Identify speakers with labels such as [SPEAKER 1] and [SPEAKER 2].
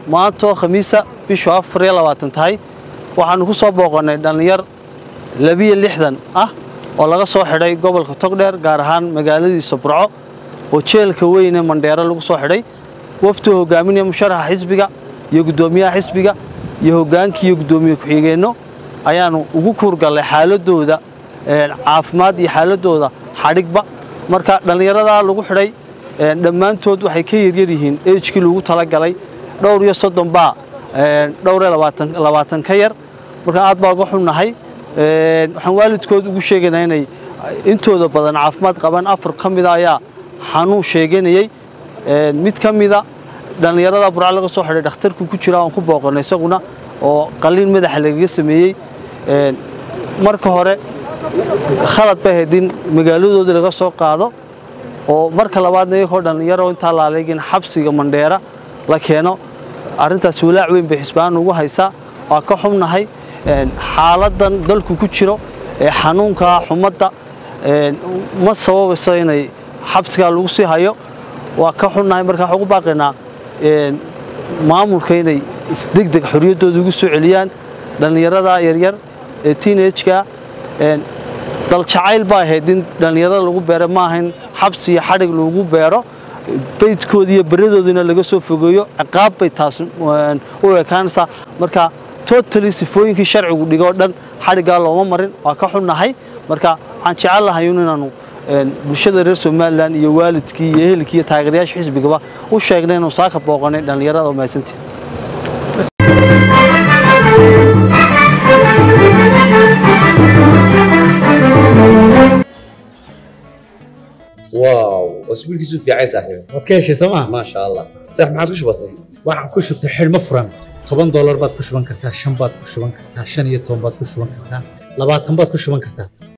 [SPEAKER 1] maantoo khamiisa bishu afar iyo labaatan tahay waxaannu ku soo booqannay dhallinyar labiyo lixdan ah oo laga soo xidhay gobolka togdheer gaar ahaan magaaladiisa burco oo jeelka weyne mandheero lagu soo xidhay waftuu hogaaminaya musharaxa xisbiga iyo guddoomiyaha xisbiga iyo hoggaankii iyo guddoomiye ku-xigeenno ayaannu ugu kuurgallay xaaladooda caafimaad iyo xaaladooda xadhigba marka dhallinyaradaa lagu xidhay dhammaantood waxay ka yaryar yihiin ejkii lagu talagalay dhowr iyo soddon baa dhowr iyo labaatan ka yar marka aad baa uga xunnahay waxaan waalidkood ugu sheegaynaa inay intooda badan caafimaad qabaan afar ka mida ayaa xanuun sheeganayey mid ka mida dhallinyarada burca laga soo xidhay dhakhtarku ku jira aan ku booqannay isaguna oo qalliin madaxa lagaga sameeyey marka hore khalad bay ahayd in magaaladoodii laga soo qaado oo marka labaadna iyagoo dhallinyaro intaa laaleegin xabsiga mandheera la keeno arrintaas walaac weyn bay xisbaan ugu haysaa waa ka xumnahay xaaladan dalku ku jiro ee xanuunka xumadda ma sababayso inay xabsigaa lagu sii hayo waa ka xunnahay marka waxaan ugu baaqaynaa maamulka inay isdegdeg xorriyaddooda ugu soo celiyaan dhallinyarada yaryar ee teenageka daljacayl baa ahayd in dhallinyarada lagu beero ma ahayn xabsi iyo xadhig lagu beero baydkooda iyo beradoodina laga soo fogeeyo ciqaab bay taas u ekaanaysaa marka totally sifooyinkii sharcigu dhigoo dhan xadhiggaa looma marin waa ka xunnahay marka waxaan jecel lahay inaanu bulshada reer somalilan iyo waalidkii iyo ehelkii iyo taageerayaasha xisbigaba u sheegnay inuu saaka booqanay dhallinyarada oo mahadsantii
[SPEAKER 2] واو اسبوعك في عايز صاحبي
[SPEAKER 3] waad ka heshay sooma
[SPEAKER 2] ما شاء الله صح ما عاد وش بصير
[SPEAKER 3] waxaan ku shubtay xidhmo furan toban doolar baad ku shuban kartaa shan baad ku shuban kartaa shan iyo toban baad ku shuban kartaa labaatan baad ku shuban kartaa